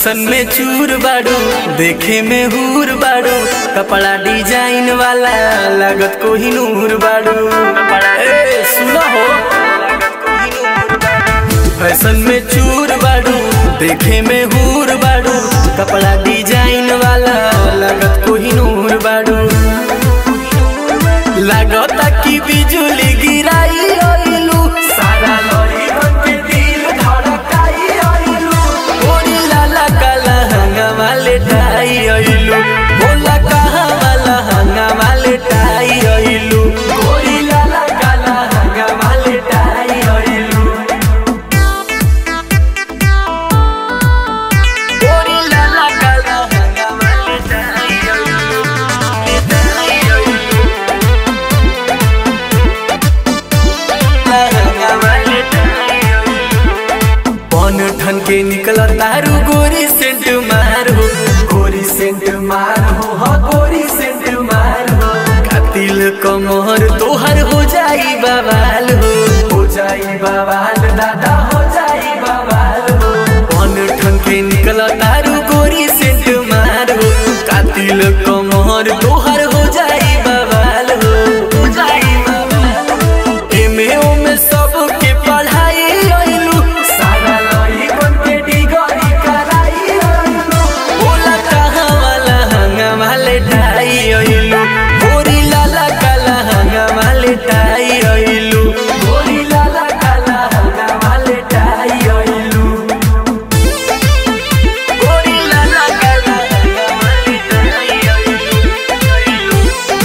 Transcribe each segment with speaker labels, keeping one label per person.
Speaker 1: Fashion में चूर बाड़ू देखे में हूर बाड़ू कपड़ा डिजाइन वाला लागत को ही नूर बाड़ू ए, सुनो हो फैशन में चूर बाड़ू देखे में हूर बाड़ू कपड़ा डिजाइन वाला लागत को ही नूर बाड़ू लागता कि बिजुली गिराई ओइलू सारा लड़ी के दिल धड़काई ओइलू ओरी लाला काला हंगा वाले टाई ओइलू बोला कहा वाला हंगा वाले टाई ओइलू ओरी लाला काला हंगा वाले टाई ओइलू ओरी लाला काला हंगा वाले टाई ओइलू टाई ओइलू पन ठन के निकल तारू गोरी सेंट मारो गोरी सेंट मारो हो गोरी सेंट मारो कातिल कमर तोहर हो जाई बवाल हो हो जाई बवाल दादा हो जाई बवाल हो पन ठन के निकल तारू गोरी सेंट मारो कातिल कमर तोहर हो जाई बवाल हो हो जाई बवाल हो। एमे ओमे सबके पढ़ाई अइलू सारा लई बन के डिगरी कराई अइलू बोला कहाँ वाला हंगा वाले टाई अइलू गोरी लाला काला हंगा वाले टाई अइलू गोरी लाला काला हंगा वाले टाई अइलू गोरी लाला काला हंगा वाले टाई अइलू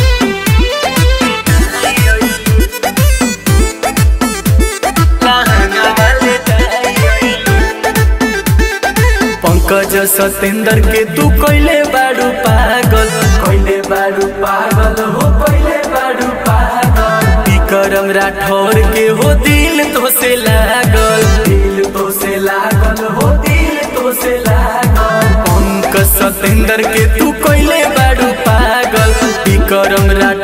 Speaker 1: पंकज सतेंद्र के तू कैले बाड़ू पागल कैले बाड़ू पागल हो कैले बाड़ू पागल विक्रम राठौर के हो दिल तो से लागल दिल तो से लागल हो दिल तो से लागल पंकज सतेंद्र के तू कैले बाड़ू पागल विक्रम राठौर